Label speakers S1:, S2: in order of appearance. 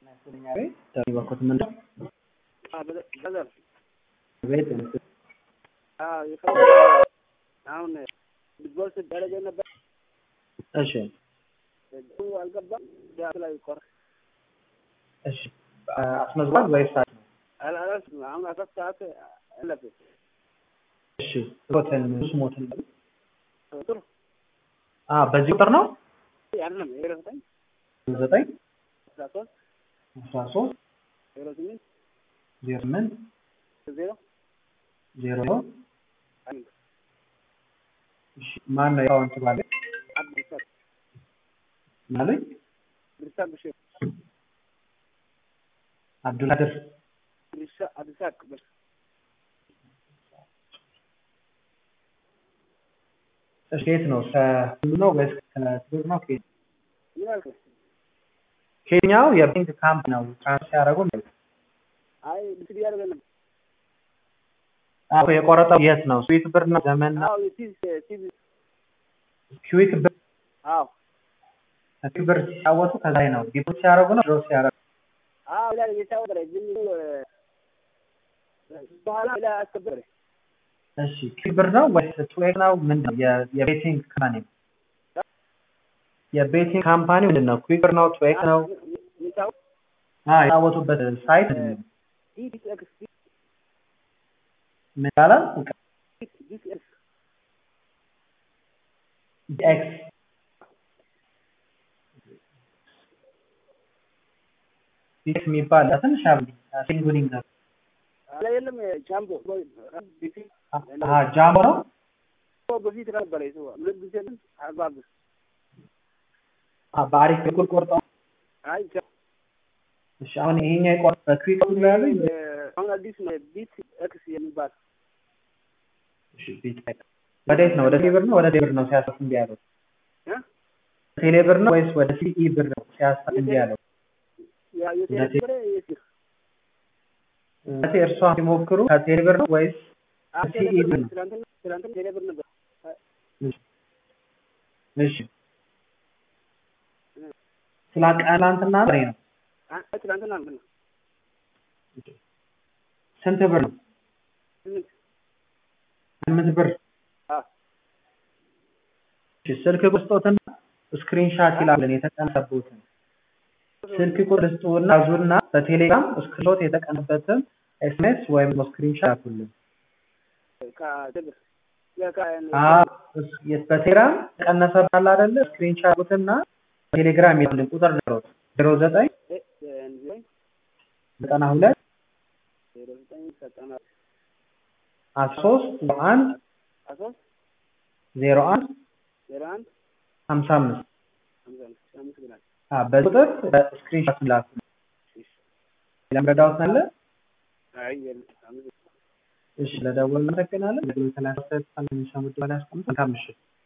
S1: በኩት ምን ቤት
S2: አሁን ቢትቦል ደረጃ ነበር።
S1: እሺ
S2: አልገባም ላይ ቆር
S1: እሺ አስመዝግቧል ወይስ
S2: አላስ አሁን አራት ሰዓት አለፈ።
S1: እሺ ሮተን ስሞትን
S2: ጥሩ
S1: አ በዚህ ቁጥር ነው
S2: ያለም ዜሮ ዘጠኝ
S1: ዘጠኝ
S2: አስራ ሶስት
S1: አስራ ሶስት
S2: ዜሮ ስምንት
S1: ዜሮ ስምንት
S2: ዜሮ
S1: ዜሮ
S2: አንድ
S1: እሺ ማን ነው የአካውንት ባለ
S2: አብዱልሳቅ
S1: ማለት
S2: አብዱልሳቅ ብሽር
S1: አብዱልቃድር
S2: አብዱልሳቅ ብሽር
S1: እሺ ከየት ነው ከሁሉ ነው ወይስ ከትግር ነው ከየት
S2: ይላል
S1: ከየትኛው የባንክ ካምፕ ነው ትራንስፈር ያደረጉ ነው
S2: አይ ብስል ያደረገ ነበር።
S1: አዎ የቆረጠው የት ነው ስዊት ብር ነው ዘመን ነው
S2: አዎ የሲዝ ሲዝ
S1: ክዊክ ብር
S2: አዎ
S1: ክዊክ ብር ሲጫወቱ ከዛ ላይ ነው ዲፖዚት ሲያደርጉ ነው ድሮ ሲያደርጉ
S2: አዎ ይላል የታወቀ ግን በኋላ ላይ አስከበረ
S1: እሺ ክዊክ ብር ነው ወይስ ትዌክ ነው ምንድን ነው የ- የቤቲንግ ካምፓኒ የቤቲንግ ካምፓኒ ምንድን ነው ክዊክ ብር ነው ትዌክ ነው
S2: ሚታው
S1: አዎ የተጫወቱበት ሳይት ምንድን ነው?
S2: ዲስ ኤክስ
S1: ምን ይባላል
S2: ዲስ ኤክስ
S1: ኤክስ ኤክስ የሚባል ትንሽ አብ ሲንጉሊንግ ነው
S2: አላ የለም ጃምቦ ቢፊ
S1: አሀ ጃምቦ ነው
S2: በፊት ነበረ ይሰዋ ሁለት ጊዜ ግን አግባብ
S1: አ በአሪፍ በኩል ቆርጠው
S2: አይ
S1: እሺ አሁን ይሄኛው የቆረጠ በክዊክ ብር ነው ያሉኝ
S2: አሁን አዲስ ነው ቢት ኤክስ የሚባል
S1: እሺ ቢት ወዴት ነው ወደ ቴሌ ብር ነው ወደ ቴሌ ብር ነው ሲያሳፍ እንዲ ያለው
S2: እ
S1: ቴሌ ብር ነው ወይስ ወደ ሲኢ ብር ነው ሲያሳፍ እንዲ ያለው
S2: ያ የተነበረ የሲር
S1: እቴ እርሷ ሲሞክሩ ከቴሌ ብር ነው ወይስ ሲኢ ብር ነው
S2: ትናንትና ትናንትና ቴሌብር ነበር
S1: እሺ ስላቃላንትና ነው ነው
S2: አ- ትናንትና ነው
S1: ስንት ብር ነው
S2: ስምንት
S1: ስምንት ብር
S2: አ
S1: እሺ ስልክ ቁስጦትና ስክሪንሻት ይላልን የተቀነበቡትን ስልክ ቁጥር ስጡና ያዙና በቴሌግራም ስክሪንሾት የተቀነበበትን ኤስኤምኤስ ወይም ስክሪንሻት ያኩልን
S2: ከቴሌብር ያ ከ
S1: አዎ እስ- የት- በቴሌግራም ቀነሰ ባለ አይደለ ስክሪንሻት ያኩትና በቴሌግራም ያለን ቁጥር ነው ዜሮ ዘጠኝ
S2: እ- እ- ዘጠኝ
S1: ዘጠና ሁለት
S2: ዜሮ ዘጠኝ ዘጠና
S1: አስራ ሶስት አንድ
S2: አስራ ሶስት
S1: ዜሮ አንድ
S2: ዜሮ አንድ
S1: ሀምሳ አምስት
S2: ሀምሳ አምስት አመሰግናለሁ።
S1: አዎ በቁጥር በስክሪንሻት ላኩ
S2: እሺ
S1: ለምረዳውት አለ
S2: አይ የለም አመሰግናለሁ።
S1: እሺ ለደወል እናመሰግናለን። ለግሎት ላይ አስተያየት ካለ የሚሰሙት በላይ አስቀምጡ። መልካም ምሽት።